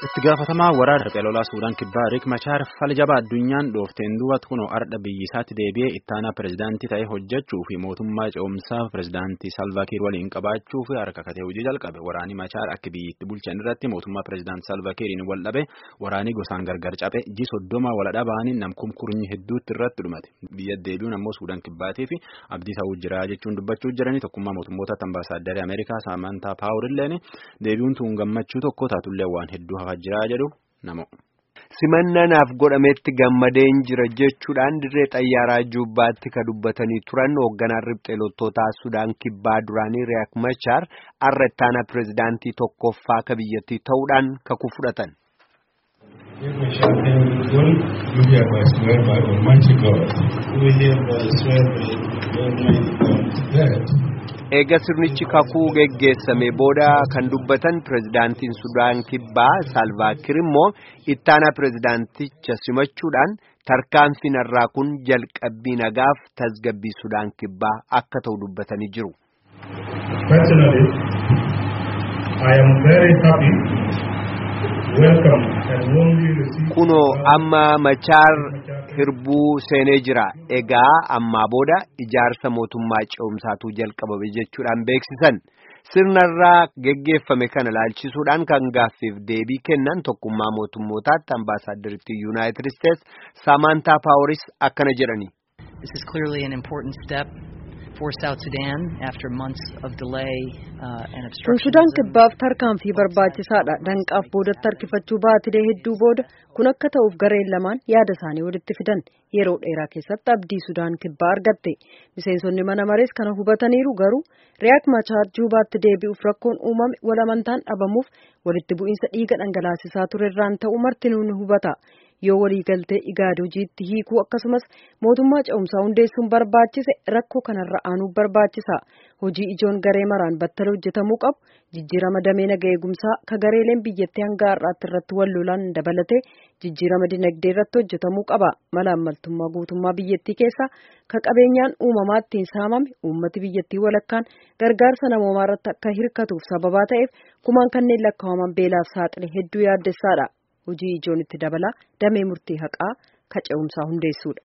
itti gaafatamaa waraana riphee lolaa suudaan kibbaa riik machaar fala jabaa addunyaan dhoofteen duubatti kunoo ardha biyyisaatti deebi'ee ittaanaa pirezidaantii ta'ee hojjechuu fi mootummaa ce'umsaa pirezidaantii salvaakiir waliin qabaachuu fi harka katee hojii jalqabe waraanni machaar akka biyyitti bulchan irratti mootummaa pirezidaantii salvaakiiriin wal dhabe waraanii gosaan gargar cabe ji soddoma wal dhabaanii namkumkurnyi hedduutti irratti dhumate biyya deebi'uun ammoo suudaan kibbaatii fi abdii ta'uu jira jechuun dubbachuu jiranii tokkummaa mootummoota ambaasaaddarii ameerikaa saamantaa paawurilleen deebi'uun tuun gammachuu tokko taatullee waan hedduu hafaa jiraa jedhu namo. simannanaaf godhametti gammadeen jira jechuudhaan dirree xayyaaraa juubbaatti ka dubbatanii turan hoogganaan riphxee loltootaa sudaan kibbaa duraanii riyaak machaar har'a ittaana pirezidaantii tokkoffaa ka biyyattii ta'uudhaan kakuu fudhatan. eega sirnichi kakuu geggeessame booda kan dubbatan pirezidaantiin sudaan kibbaa saalvaakiir immoo ittaana pirezidaanticha simachuudhaan tarkaanfii narraa kun jalqabbii nagaaf tasgabbii sudaan kibbaa akka ta'u dubbatanii jiru. kunoo amma machaar hirbuu seenee jira egaa ammaa booda ijaarsa mootummaa ce'umsaatu jalqabame jechuudhaan beeksisan sirnarraa geggeeffame kana laalchisuudhaan kan gaaffiif deebii kennan tokkummaa mootummootaatti ambaasaaddaritti yuunaayitid isteets saamantaa paaworis akkana jedhani. This is clearly an important step for South Sudan after months of delay uh, and obstruction. Kun Sudaan kibbaaf tarkaanfii barbaachisaadha. Danqaaf boodatti harkifachuu baatilee hedduu booda kun akka ta'uuf gareen lamaan yaada isaanii walitti fidan yeroo dheeraa keessatti abdii Sudaan kibbaa argatte. Miseensonni mana marees kana hubataniiru garuu Riyaak Machaar Juubaatti deebi'uuf rakkoon uumame walamantaan dhabamuuf walitti bu'iinsa dhiiga dhangalaasisaa turerraan ta'uu martinuu ni hubata. yoo waliigaltee igaad hojiitti hiikuu akkasumas mootummaa ce'umsaa hundeessuun barbaachise rakkoo kanarra aanuuf barbaachisa hojii ijoon garee maraan battala hojjetamuu qabu jijjiirama damee naga eegumsaa ka gareeleen biyyattii hanga har'aatti irratti wal lolaan dabalatee jijjiirama dinagdee irratti hojjetamuu qaba mala ammaltummaa guutummaa biyyattii keessaa ka qabeenyaan uumamaa ittiin saamame uummati biyyattii walakkaan gargaarsa namoomaa irratti akka hirkatuuf sababaa ta'eef kumaan kanneen lakkaa'aman beelaaf saaxile hedduu yaaddessaadha. hojii ijoon itti dabala damee murtii haqaa ka ce'umsaa hundeessuudha.